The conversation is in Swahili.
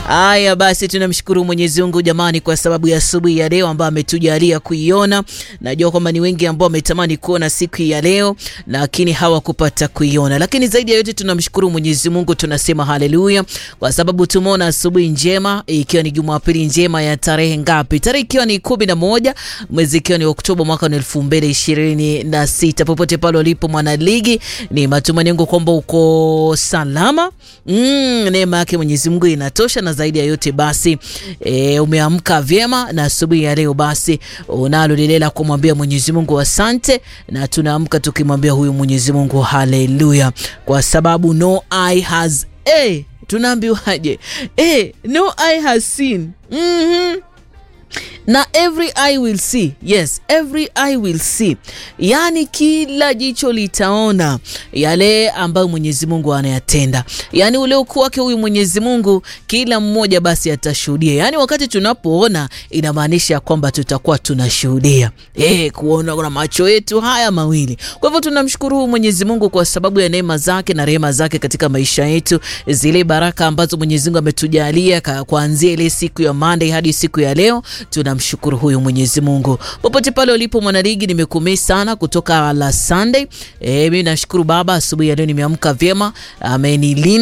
Haya basi, tunamshukuru Mwenyezi Mungu jamani, kwa sababu ya asubuhi ya leo ambayo ametujalia kuiona. Najua kwamba ni wengi ambao wametamani kuona siku ya leo, lakini hawakupata kuiona. Lakini zaidi ya yote tunamshukuru Mwenyezi Mungu, tunasema haleluya, kwa sababu tumeona asubuhi njema, ikiwa ni Jumapili njema ya tarehe ngapi? Tarehe ikiwa ni kumi na moja mwezi ikiwa ni Oktoba mwaka elfu mbili ishirini na sita. Popote pale ulipo mwanaligi, ni matumaini yangu kwamba uko salama. Mm, neema yake Mwenyezi Mungu inatosha, na zaidi ya yote basi e, umeamka vyema na asubuhi ya leo basi unalo lile la kumwambia Mwenyezi Mungu asante, na tunaamka tukimwambia huyu Mwenyezi Mungu haleluya, kwa sababu no eye has eh, tunaambiwaje? Eh, no eye has seen mm -hmm na every eye will see. Yes, every eye will see, yaani kila jicho litaona yale ambayo Mwenyezi Mungu anayatenda, yaani ule ukuu wake huyu Mwenyezi Mungu, kila mmoja basi atashuhudia. Yaani wakati tunapoona inamaanisha kwamba tutakuwa tunashuhudia eh, kuona na macho yetu haya mawili. Kwa hivyo tunamshukuru huyu Mwenyezi Mungu kwa sababu ya neema zake na rehema zake katika maisha yetu, zile baraka ambazo Mwenyezi Mungu ametujalia kuanzia ile siku ya Monday hadi siku ya leo tuna mshukuru huyu Mwenyezi Mungu. Popote pale ulipo mwanaligi, nimekumii sana kutoka la Sunday. E, mimi nashukuru Baba, asubuhi ya leo nimeamka vyema, amenilinda